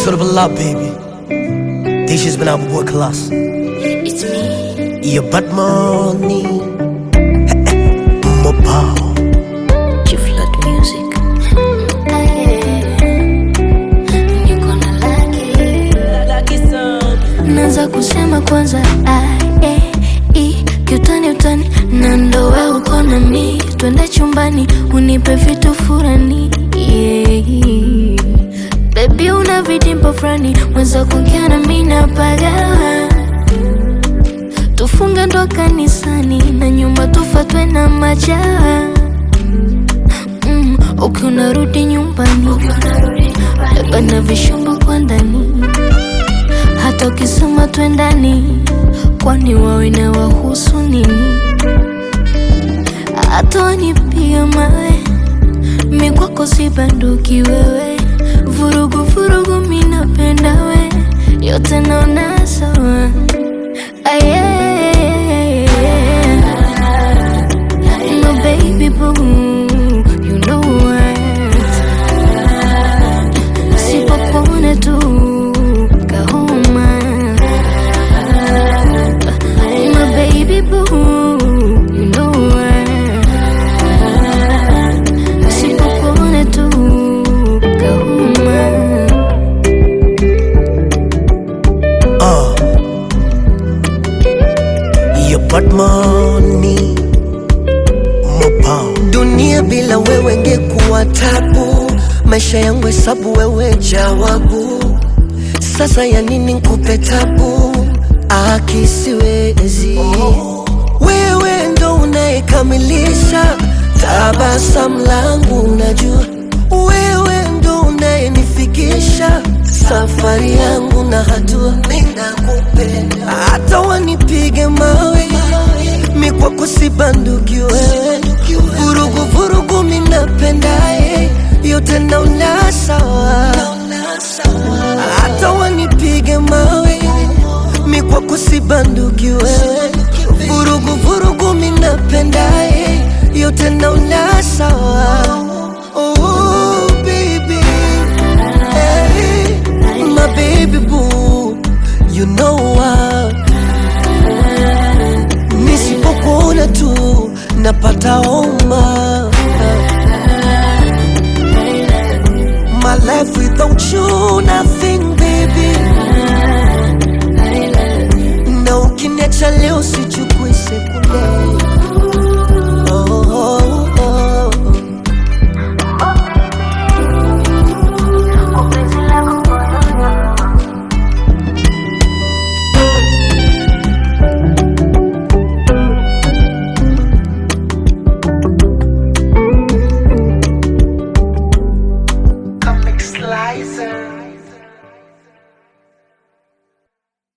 Sort of a lot, baby. This has been our boy Class. It's me. Yeah, but money. Mobile. Chief Lord Music. Ah, yeah. Niko na laki. Naanza kusema kwanza A, E, I, kiutani utani na ndo we uko na mi twende chumbani unipe vitu furani yeah. Baby una vidimpo fulani mweza kuongea na mi napagawa tufunge ndo kanisani na nyumba tufatwe na majaa mm, ukiwa unarudi nyumbani beba na vishumbo kwa ndani hata ukisema twendani kwani wawe na wahusu nini hata wanipiga mawe mi kwako si banduki wewe vurugu vurugu mi napenda we yote naona sawa Aye. No baby boo, you know what? Sipopona tu kahoma. My baby boo, you know what? Sipopona tu kahoma. Uh. Yeah, but money. Mobile. Dunia bila wewe ngekuwa tabu, maisha yangu hesabu, wewe jawabu. Sasa ya nini nkupe tabu? Akisiwezi wewe ndo unayekamilisha tabasamu langu, unajua wewe ndo unayenifikisha safari yangu na hatua. Ninakupenda hata wanipige mawe, mi kwako si banduki wewe, vurugu vurugu, mi napendaye yote naona sawa, hata wanipige mawe, mi kwako si banduki wewe, vurugu vurugu, mi napendaye yote naona sawa. Oh, baby. Hey, my baby boo, you know what? Nisipokuona tu napata homa. My life without you nothing baby. Na ukiniacha leo sichukui sekunde.